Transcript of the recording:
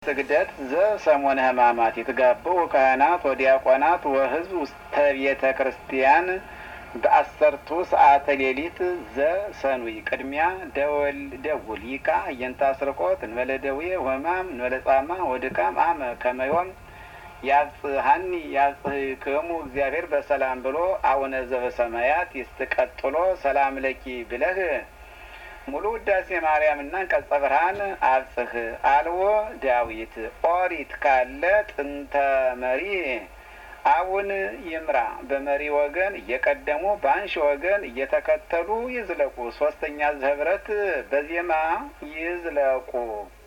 ስግደት ዘሰሙነ ሕማማት ይትጋብኡ ካህናት ወዲያቆናት ወሕዝብ ውስተ ቤተ ክርስቲያን በአሰርቱ ሰዓተ ሌሊት ዘሰኑይ ቅድሚያ ደወል ደውል ይቃ እየንታ ስርቆት እንበለ ደዌ ወሕማም እንበለ ጻማ ወድካም አመ ከመዮም ያጽሀኒ ያጽህክሙ እግዚአብሔር በሰላም ብሎ አቡነ ዘበሰማያት ይስትቀጥሎ ሰላም ለኪ ብለህ ሙሉ ውዳሴ ማርያምና ቀጸ ብርሃን አብጽህ አልዎ ዳዊት ኦሪት ካለ ጥንተ መሪ አቡን ይምራ በመሪ ወገን እየቀደሙ በአንሺ ወገን እየተከተሉ ይዝለቁ። ሶስተኛ ህብረት በዜማ ይዝለቁ።